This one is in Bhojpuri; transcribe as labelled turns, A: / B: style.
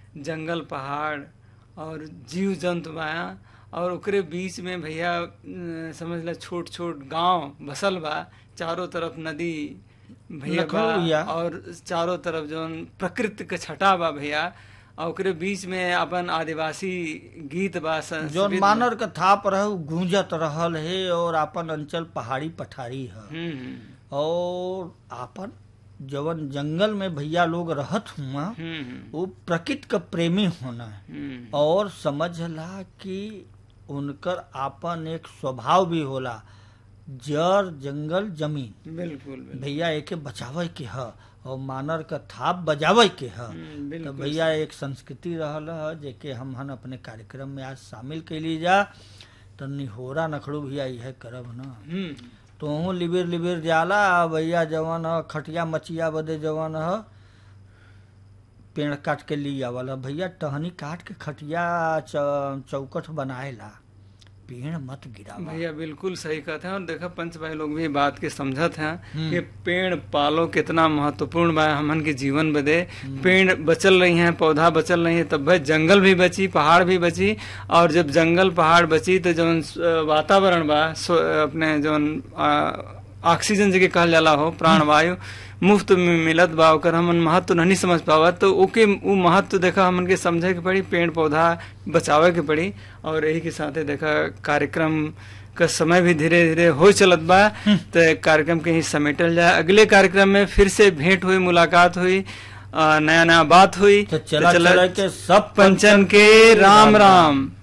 A: जंगल पहाड़ और जीव जंतु बा और ओकरे बीच में भैया अ, समझ ला छोट छोट गांव बसल बा चारों तरफ नदी भैया
B: लखनऊ
A: बा
B: भैया।
A: और चारों तरफ जौन प्रकृति के छटा बा भैया और ओकरे बीच में अपन आदिवासी गीत बा
B: जौन
A: संस्कृत बा।
B: मानर के थाप रहे उ गूंजत रहल है और आपन अंचल पहाड़ी पठारी है
A: हम्म हम्म,
B: और आपन जवन जंगल में भैया लोग रहत हुआ
A: हम्म हम्म,
B: वो प्रकृति का प्रेमी होना है
A: हम्म
B: और समझला कि उनकर आपन एक स्वभाव भी होला जड़ जंगल जमीन
A: बिल्कुल बिल्कुल
B: भैया एके बचावे के ह और मानर का थाप बजावे के ह
A: हम्म,
B: तो
A: बिल्कुल
B: भैया एक संस्कृति रहल ह जेके हम हन अपने कार्यक्रम में आज शामिल कैली जा तो निहोरा नखड़ू भैया यह करब ना
A: हम्म
B: तोहू लिबिर लिबिर जाला आ भैया जवन ह खटिया मचिया बदे जवन ह पेड़ काट के ली आवल ह भैया टहनी काट के खटिया च- चौकठ बनाएला पेड़ मत गिरावा
A: भैया बिल्कुल सही कहते हैं और देखा पंच भाई लोग भी बात के समझत हैं
B: हम्म।
A: कि पेड़ पालो कितना महत्वपूर्ण बा हमन के जीवन बदे पेड़ बचल रही हैं पौधा बचल रही है तब भाई जंगल भी बची पहाड़ भी बची और जब जंगल पहाड़ बची तो जौन अ, वातावरण बा सो- अपने जौन अ, ऑक्सीजन जके कहल जाला हो प्राणवायु मुफ्त में मिलत बा ओकर हमन महत्व नहीं समझ पावत तो ओके उ महत्व देखा हमन के समझे के पड़ी पेड़ पौधा बचावे के पड़ी और यही के साथे देखा कार्यक्रम का समय भी धीरे धीरे हो चलत बा तो कार्यक्रम के ही समेटल जाए अगले कार्यक्रम में फिर से भेंट हुई मुलाकात हुई नया नया बात हुई
B: तो चला चला के सब
A: पंचन के राम राम